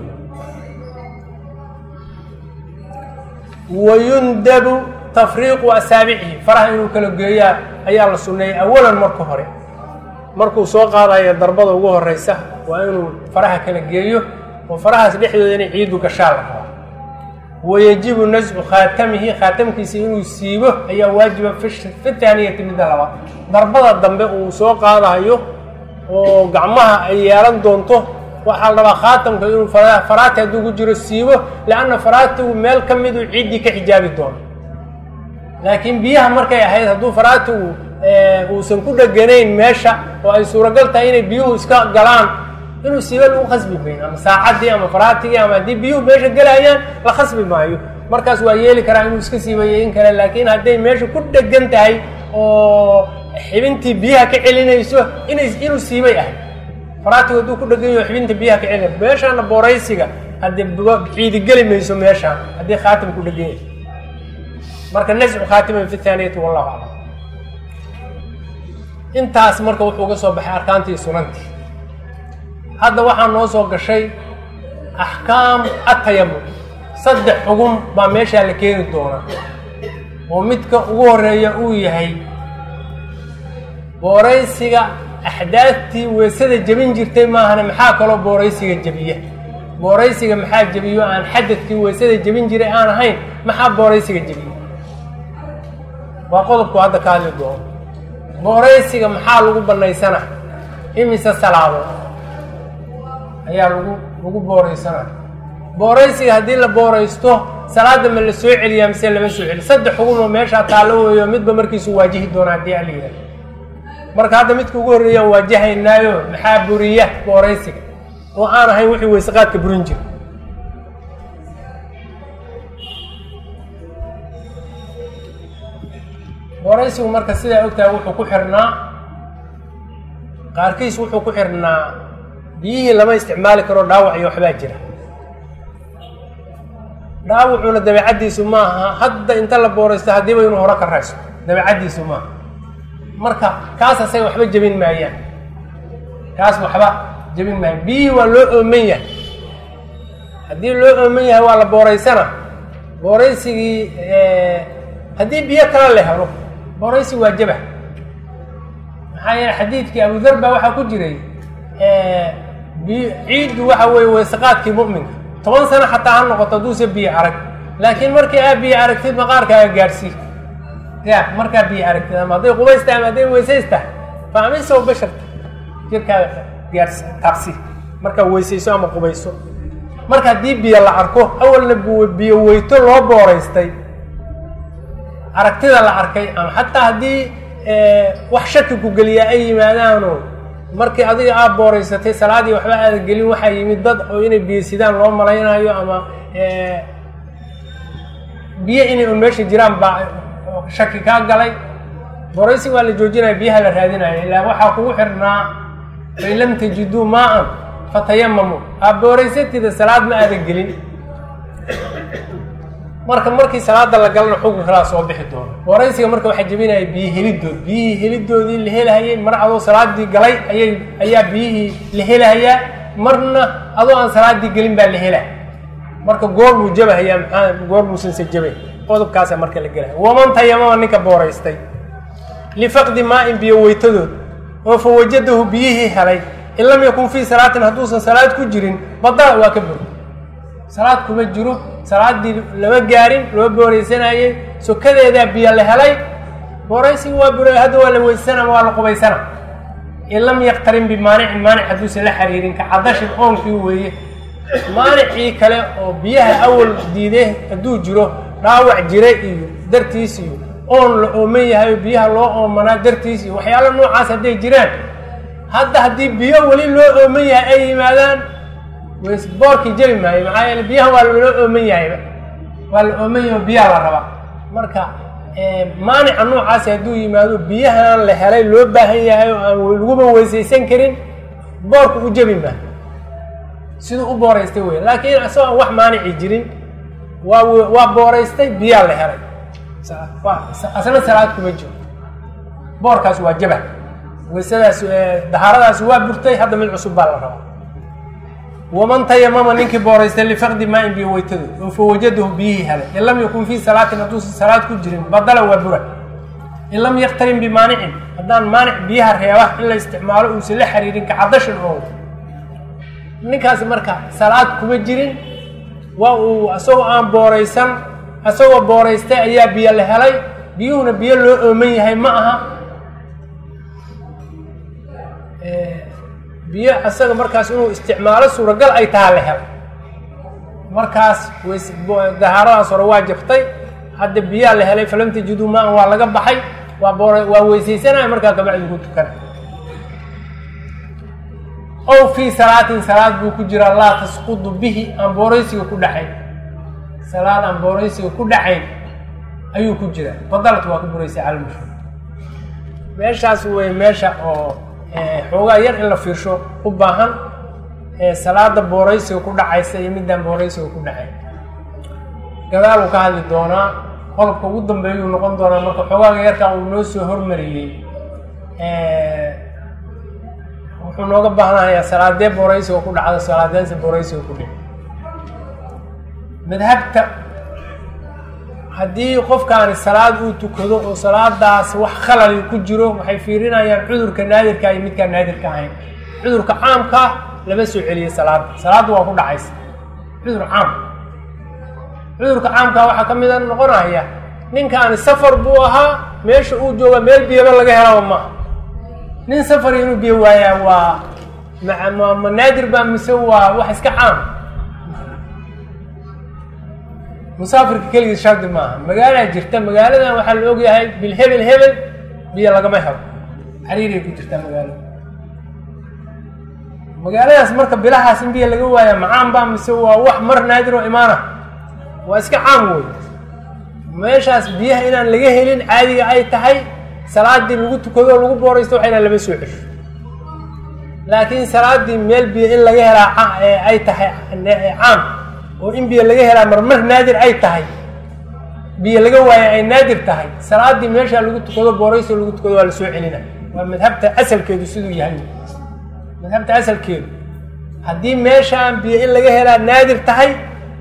wayundabu tafriiqu asaabicihi faraha inuu kala geeyaa ayaa la sunneeyey awalan marka hore markuu soo qaadayo darbada ugu horeysa waa inuu faraha kala geeyo oo farahaas dhexdooda inay ciidu gashaa la rabaa wayajibu nascu khaatamihi khaatamkiisa inuu siibo ayaa waajiba fi taaniyati midda labaad darbada dambe uu soo qaadayo oo gacmaha ay yeelan doonto waxaa la rabaa khaatamka inuu faraati hadduu ku jiro siibo leanna faraatigu meel ka miduu ciiddii ka xijaabi doono laakiin biyaha markay ahayd hadduu faraatigu uusan ku dheganayn meesha oo ay suuragal tahay inay biyuhu iska galaan inuu siiba lagu khasbi mayn ama saacaddii ama faraatigii ama haddii biyuhu meesha gelayaan la khasbi maayo markaas waa yeeli karaa inuu iska siibayo in kale laakiin hadday meesha ku dhegan tahay oo xibintii biyaha ka celinayso ina inuu siibay ahay faraatigu hadduu ku dhegan yaho xibinta biyaha ka celinayso meeshaana booraysiga haddii ciidi geli mayso meeshaan haddii khaatim ku dhegan yahay marka nascu khaatiman fi taaniyati wallahu aclam intaas marka wuxuu uga soo baxay arkaantii sunantii hadda waxaa noo soo gashay axkaam atayamum saddex xugum baa meeshaa la keeni doonaa oo midka ugu horeeya uu yahay booraysiga axdaadtii weysada jebin jirtay maahane maxaa kaloo booraysiga jebiya booraysiga maxaa jebiyo aan xadadkii weysada jebin jiray aan ahayn maxaa booraysiga jebiya waa qodobku hadda ka hadli doono booraysiga maxaa lagu bannaysana imise salaado ayaa lagu lagu booraysana booraysiga haddii la booraysto salaada ma la soo celiyaa mise lama soo celiyo saddex xugumoo meeshaa taallo weeyo midba markiisu waajihi doona haddii ala yidhaha marka hadda midka ugu horreeyaan waajahaynaayo maxaa buriya booraysiga oo aan ahayn wixii weysaqaadka burin jira booraysigu marka sidaa ogtahay wuxuu ku xirnaa qaarkiis wuxuu ku xirnaa biyihii lama isticmaali karo dhaawac iyo waxbaa jira dhaawacuna dabeecaddiisu maaha hadda inta la booraysto haddiiba inuu hore ka raysto dabeecaddiisu maaha marka kaas asaga waxba jebin maayaan kaas waxba jebin maayaan biyihii waa loo ooman yahay haddii loo ooman yahay waa la booraysana booraysigii haddii biyo kale la helo booraysi waa jaba maxaa yeele xadiidkii abudar baa waxaa ku jiray biy ciiddu waxa weeye weysaqaadkii mu'minka toban sano xataa ha noqoto hadduuse biyo arag laakiin markii aa biyo aragtid maqaarkaaga gaadhsii ya markaa biyo aragtid ama hadday qubays tahay ama hadday weysays tahay faamisow basharta jirkaaga gaadhs taabsi markaa weysayso ama qubayso marka haddii biyo la arko awalna biyo weyto loo booraystay aragtida la arkay ama xataa haddii wax shaki ku geliyaa ay yimaadaanoo markii adiga aad booraysatay salaadii waxba aadan gelin waxaa yimid dad oo inay biyo sidaan loo malaynayo ama biyo inay un meesha jiraan baa shaki kaa galay booraysi waa la joojinaya biyaha la raadinaya ilaa waxaa kugu xirnaa fain lam tajiduu maa-an fatayamamu aa booraysatida salaad ma aadan gelin marka markii salaada la galana xukun kalaa soo bixi doono booraysiga marka waxaa jebinaya biyo helidood biyihii helidoodii la helahayay mar adoo salaadii galay ayay ayaa biyihii la helahayaa marna adoo aan salaadii gelin baa la hela marka goor buu jabahayaa maxaa goor muusanse jabay qodobkaasa marka la gelaya waman tayamama ninka booraystay lifaqdi maa-in biyo weytadood oo fa wajadahu biyihii helay in lam yakun fii salaatin hadduusan salaad ku jirin badala waa ka buri salaad kuma jiro salaadii lama gaarin loo booraysanayey sokadeedaa biyo la helay booraysiga waa bur hadda waa la weysana waa la qubaysana in lam yaktarin bimaanicin maanic hadduusan la xiriirin ka cadashin oonkii weeye maanicii kale oo biyaha awal diide hadduu jiro dhaawac jira iyo dartiis iyo oon la ooman yahay oo biyaha loo oomanaa dartiis iyo waxyaalo noocaas hadday jiraan hadda haddii biyo weli loo ooman yahay ay yimaadaan boorkii jebi maayo maxaa yeele biyaha waa loo ooman yahayba waa la ooman yahay oo biyaha la rabaa marka maanica noocaasi hadduu yimaado biyahan la helay loo baahan yahay oo aan laguba weysaysan karin boorku u jebi maayo siduu u booraystay wey laakiin isagoo aan wax maanici jirin waa waa booraystay biyaa la helay asna salaad kuma jiro boorkaas waa jaba weysadaas dahaaradaas waa burtay hadda mid cusub baa la rabaa waman tayamama ninkii booraystay lifaqdi maa-in biyo weytadood oo fa wajadahu biyihii helay in lam yakun fii salaatin hadduusan salaad ku jirin badala waa bura in lam yaktarin bimaanicin haddaan maanic biyaha reeba in la isticmaalo uusan la xiriirin kacadashan oo ninkaasi marka salaad kuma jirin waa uu isagoo aan booraysan isagoo booraystay ayaa biyo la helay biyuhuna biyo loo ooman yahay ma aha biyo isaga markaas inuu isticmaalo suuragal ay taha la helay markaas weys dahaaradaas hore waa jabtay hadda biyaa la helay falam tajiduu maan waa laga baxay waa boor waa weysaysanaya markaa gabacdi ku tukana ow fii salaatin salaad buu ku jiraa laa tasqudu bihi aan booraysiga ku dhacayn salaad aan booraysiga ku dhacayn ayuu ku jiraa badalad waa ku buraysa calmushur meeshaas wey meesha oo xoogaa yar in la fiirsho u baahan salaada booraysiga ku dhacaysa iyo midaan booraysiga ku dhacayn gadaal uu ka hadli doonaa qodobka ugu dambeeyuu noqon doonaa marka xoogaaga yarkan uu noo soo hormariyey wuxuu nooga baahnayaa salaadee booraysiga ku dhacda salaadeense booraysiga ku dhici madhabta haddii qofkaani salaad uu tukado oo salaadaas wax khalali ku jiro waxay fiirinayaan cudurka naadirka iyo midkaan naadirka ahayn cudurka caamka lama soo celiyey salaada salaadda waa ku dhacaysa cudur caam cudurka caamka waxaa ka mida noqonaya ninkaani safar buu ahaa meesha uu jooga meel biyaba laga helaba maaha nin safar inuu biyo waayaa waa ma naadir baa mise waa wax iska caam musaafirka keligiis shardi maaha magaalaa jirta magaaladan waxaa la ogyahay bil hebel hebel biyo lagama helo xariiray ku jirtaa magaalada magaaladaas marka bilahaas in biyo laga waaya macaan baa mise waa wax mar naadir oo imaana waa iska caam wey meeshaas biyaha inaan laga helin caadiga ay tahay salaadii lagu tukado oo lagu booraysto waxa inaan lama soo cesho laakiin salaadii meel biyo in laga helaa ay tahay caam oo in biyo laga helaa marmar naadir ay tahay biyo laga waaya ay naadir tahay salaadii meeshaa lagu tukado booraysto lagu tukado waa la soo celina waa madhabta asalkeedu siduu yahay madhabta asalkeedu haddii meeshaan biyo in laga helaa naadir tahay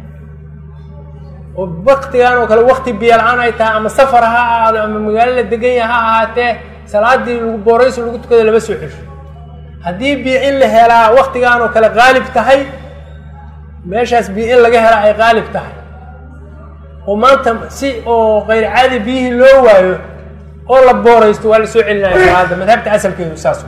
oo waktigan oo kale wakti biyo la-aan ay tahay ama safar ha ahaado ama magaalo la degan yaha ha ahaatee salaadii lagu boorayso lagu tukado lama soo cesho haddii biyo in la helaa waktigaan oo kale qaalib tahay meeshaas biyo in laga helaa ay qaalib tahay oo maanta si oo kayr caadi biyihii loo waayo oo la booraysto waa la soo celinaya salaada madhabta asalkeedu saas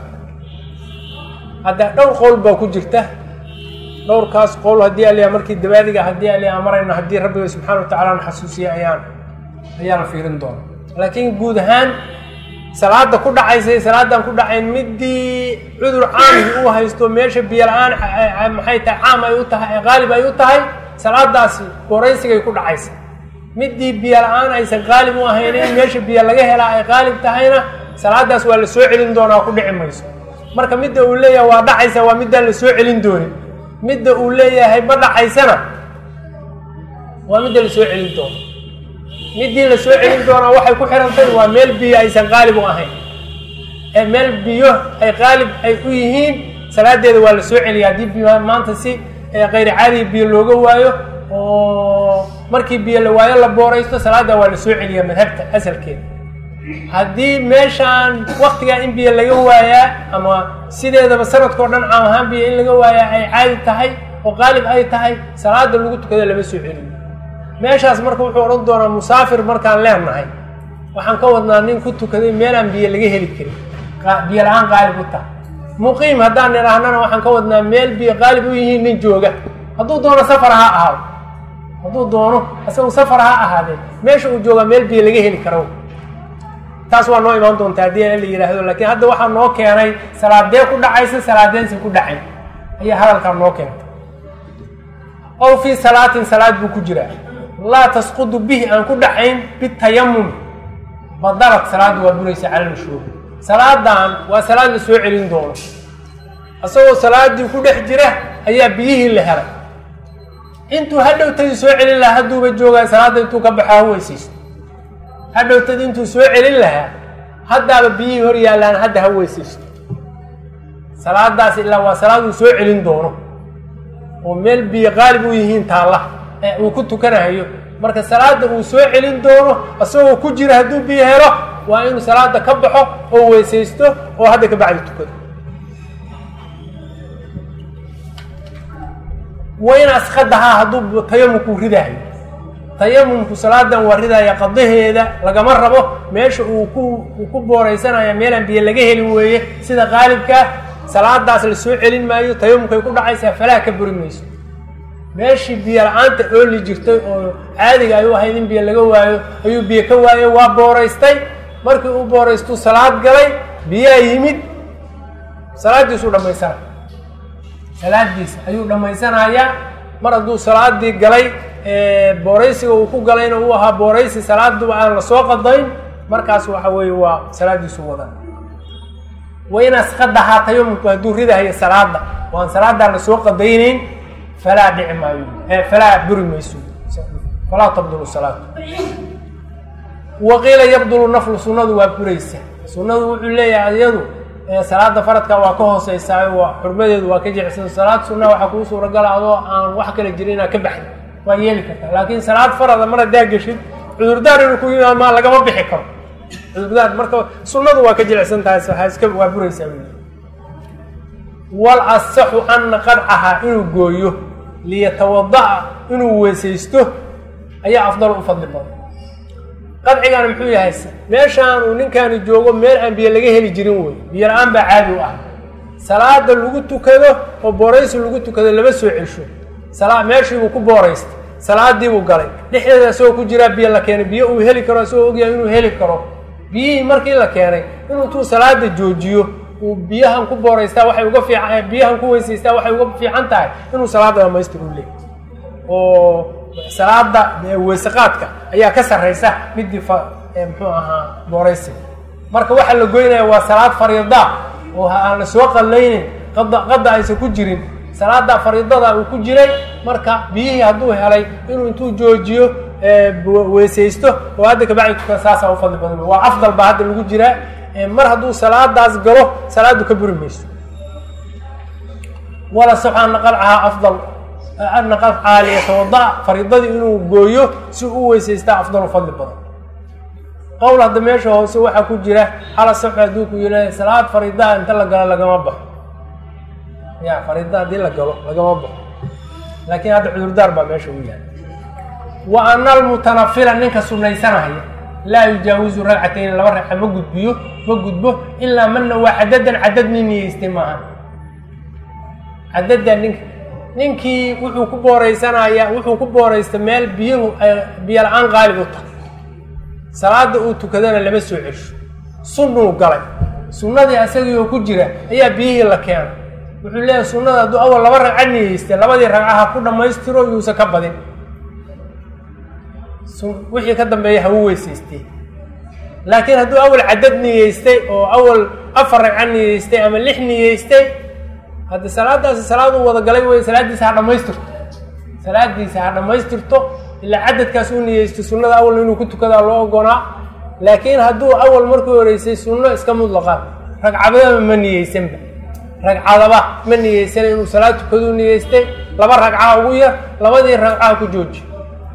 hadda dhowr qowl baa ku jirta dhowrkaas qowl haddii aliya markii dabaadiga haddii aliya marayno haddii rabbiga subxana wa tacala na xasuusiya ayaan ayaa la fiirin doona laakiin guud ahaan salaada ku dhacaysay salaadan ku dhacayn midii cudur caamigi uu haysto meesha biyo la-aan maxay tahay caam ay u tahay qaalib ay u tahay salaadaasi booraysigay ku dhacaysa midii biyo la-aan aysan qaalib u ahayn in meesha biyo laga helaa ay qaalib tahayna salaadaas waa la soo celin doonaa ku dhici mayso marka midda uu leeyahay waa dhacaysa waa middaan la soo celin doonin midda uu leeyahay ma dhacaysana waa midda la soo celin doono middii la soo celin doonaa waxay ku xirantahy waa meel biyo aysan qaalib u ahayn ee meel biyo ay qaalib ay u yihiin salaadeeda waa la soo celiya haddii biyo maanta si kayri caadiga biyo looga waayo oo markii biyo la waayo la booraysto salaada waa la soo celiyaa madhabta asalkeeda haddii meeshaan waktigaa in biyo laga waayaa ama sideedaba sanadkao dhan caam ahaan biyo in laga waayaa ay caadi tahay oo qaalib ay tahay salaada lagu tukado lama soo celiyo meeshaas marka wuxuu odhan doonaa musaafir markaan leenahay waxaan ka wadnaa nin ku tukaday meelaan biyo laga heli karin biyo la-aan qaalib u tahay muqiim haddaan nidhaahnana waxaan ka wadnaa meel biyo qaalib u yihiin nin jooga hadduu doono safar ha ahaado hadduu doono isagu safar ha ahaadee meesha uu joogaa meel biyo laga heli karo taas waa noo imaan doontaa haddii la yidhaahdo laakiin hadda waxaa noo keenay salaadee ku dhacaysa salaadeensi ku dhacayn ayaa hadalkaa noo keentay ow fii salaatin salaad buu ku jiraa laa tasqudu bihi aan ku dhacayn bitayamum badalad salaadda waa buraysa cala lmashhuuri salaadan waa salaad la soo celin doono isagoo salaadii ku dhex jira ayaa biyihii la helay intuu hadhowtadii soo celin lahaa hadduuba joogaa salaadda intuu ka baxo ha weysaysto hadhowtadii intuu soo celin lahaa haddaaba biyihii hor yaallaan hadda ha weysaysto salaadaas ilaa waa salaad uu soo celin doono oo meel biyo qaalib u yihiin taalla ee uu ku tukanahayo marka salaada uu soo celin doono isagoo ku jira hadduu biyo helo waa inuu salaada ka baxo oo weysaysto oo hadda ka bacdi tukado wayn askadahaa hadduu tayamumkuu ridahayo tayamumku salaadan waa ridaya qadaheeda lagama rabo meesha uu ku uu ku booraysanaya meelaan biyo laga helin weeye sida qaalibkaa salaadaas la soo celin maayo tayamumkay ku dhacaysaa falaha ka buri mayso meeshii biyo la-aanta ooli jirtay oo caadiga ay u ahayd in biyo laga waayo ayuu biyo ka waayey waa booraystay markii uu booraystuu salaad galay biyaa yimid salaaddiisuu dhammaysanaya salaadiisa ayuu dhammaysanayaa mar hadduu salaadii galay booraysiga uu ku galayna uu ahaa booraysi salaaduba aan la soo qadayn markaas waxa weeye waa salaadiisu wadan waynaas qadahaa tayamumku hadduu ridahayo salaada waan salaadaa la soo qadaynayn falaa dhici maayo falaa buri mayso falaa tabdulu salaatu waqiila yabdulu naflu sunnadu waa buraysa sunnadu wuxuu leeyahay iyadu salaada faradka waa ka hooseysaa waa xurmadeedu waa ka jecsan salaad sunna waxaa kuu suuragala adoo aan wax kala jirin inaad ka baxdi waa yeeli kartaa laakiin salaad farada mar haddaa geshid cudurdaar inuu ku yimaad maa lagama bixi karo cudurdaar marka sunnadu waa ka jilicsan tahay waxaa iska waa buraysaa wal asaxu ana qadcahaa inuu gooyo liyatawada'a inuu weesaysto ayaa afdal u fadli badan qadcigana muxuu yahay meeshaan uu ninkaani joogo meel aan biyo laga heli jirin wey biyo la-aan baa caadi u ah salaada lagu tukado oo booraysi lagu tukado lama soo cesho sala meeshiibuu ku booraystay salaadiibuu galay dhexdeeda isagoo ku jiraa biyo la keenay biyo uu heli karo isagoo ogyahay inuu heli karo biyihii markii la keenay inuu tuu salaada joojiyo uu biyahan ku booraystaa waxay uga fiican biyahan ku weysaystaa waxay uga fiican tahay inuu salaada dhamaystir u leey oo salaada weysaqaadka ayaa ka sarraysa midii fa muxuu ahaa booraysiga marka waxaa la goynaya waa salaad fariida oo aan la soo qallaynin qada qada aysan ku jirin salaada fariidada uu ku jiray marka biyihii hadduu helay inuu intuu joojiyo weysaysto oo hadda kabacdi tukan saasaa u fadli badan waa afdal baa hadda lagu jiraa mar hadduu salaadaas galo salaadu ka buri mayso wala sox ana qalcahaa afdal ana qalcahaa liyatawada fariidadii inuu gooyo si u weysaystaa afdalu fadli badan qowl hadda meesha hoose waxaa ku jira hala sox hadduu ku yidhahda salaad fariidaha inta la galo lagama baxo ya fariida haddii la galo lagama baxo laakiin hadda cudurdaar baa meesha u yaala wa ana almutanafila ninka sunaysanaya laa yujaawizu ragcatayn laba ragca ma gudbiyo ma gudbo ilaa mana waa cadadan cadad nin niyeystay maaha cadada ninka ninkii wuxuu ku booreysanayaa wuxuu ku booreysta meel biyuhu ay biyo la-aan qaalib u tahay salaada uu tukadana lama soo cesho sunnuu galay sunnadii asagiioo ku jira ayaa biyihii la keenay wuxuu leeyahay sunnada hadduu awal laba ragca niyeystay labadii ragcaha ku dhammaystiro yuusan ka badin wixii ka dambeeya hawu weysaystay laakiin hadduu awal cadad niyeystay oo awal afar ragca niyeystay ama lix niyeystay haddi salaadaasi salaad uu wada galay wey salaaddiisa ha dhammaystirto salaadiisa ha dhammaystirto ilaa cadadkaas uu niyeysto sunnada awal inuu ku tukadaa loo ogonaa laakiin hadduu awal markii horeysay sunno iska mudlaqa ragcadaba ma niyeysanba ragcadaba ma niyeysan inuu salaad tukaduu niyeystay laba ragca ugu yar labadii ragcaha ku jooji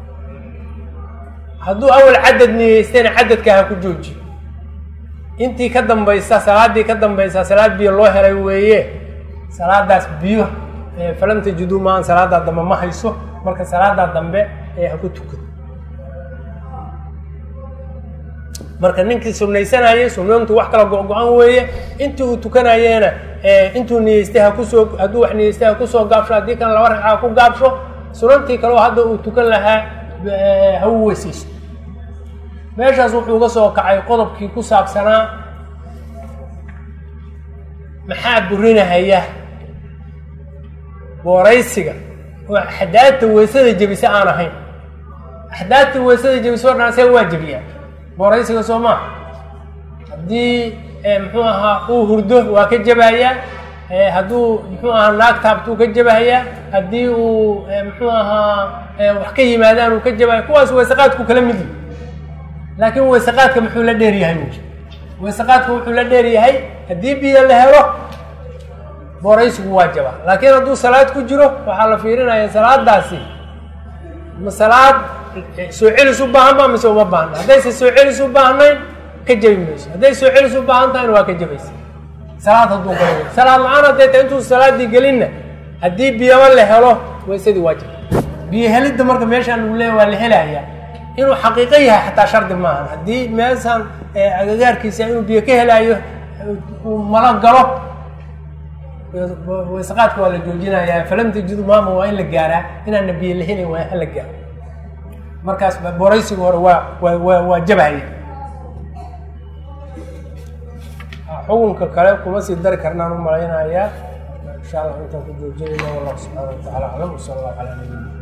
hadduu awal cadad niyeystayna cadadka ha ku jooji intii ka dambaysa salaaddii ka dambaysa salaad biyo loo helay weeye salaadaas biyo falam tajiduu maan salaadaa dambe ma hayso marka salaadaa dambe ee ha ku tukado marka ninkii sunaysanayay sunayntu wax kala go-go-an weeye intii uu tukanayeena intuu niyeystay hakusoo hadduu wax niyeystay ha kusoo gaabsho haddii kan laba ragca ha ku gaabsho sunantii kaleo hadda uu tukan lahaa ha u weysaysto meeshaas wuxuu ga soo kacay qodobkii ku saabsanaa maxaa burinahaya booraysiga oo axdaadta weysada jebisa aan ahayn axdaadta weysada jebisa o dhan asaga waa jebiyaa booraysiga soo maa haddii muxuu ahaa uu hurdo waa ka jebayaa hadduu muxuu ahaa naag taabtuu ka jebahayaa haddii uu muxuu ahaa wax ka yimaadaan uu ka jebaya kuwaas weysaqaadku kala mid yihi laakiin weysaqaadka muxuu la dheer yahay ui weysaqaadka wuxuu la dheer yahay haddii biyo la helo booraysigu waa jaba laakiin hadduu salaad ku jiro waxaa la fiirinaya salaadaasi ma salaad soo celis u baahan ba mise uma baahna haddayse soo celis u baahnayn ka jebi mayso hadday soo celis u baahan tahayna waa ka jebaysa salaad hadduu galo salaad la-aan hadday tahay intuu salaadii gelinna haddii biyaba la helo weysadii waa jaba biyo helidda marka meeshaan lagu leeya waa la helayaa inuu xaqiiqo yahay xataa shardi maaha haddii meeshaan agagaarkiisa inuu biyo ka helaayo uu malo galo weysaqaadka waa la joojinayaa falam tajidu maama waa in la gaaraa inaana biyo la helin waa hala gaaro markaas booraysiga hore waa waa waa jabhaya xukunka kale kuma sii dari karnaan u malaynayaa insha allah intaan ku joojinayna wallahu subxaana wa tacala aclam wsala allahu calaa nabiyina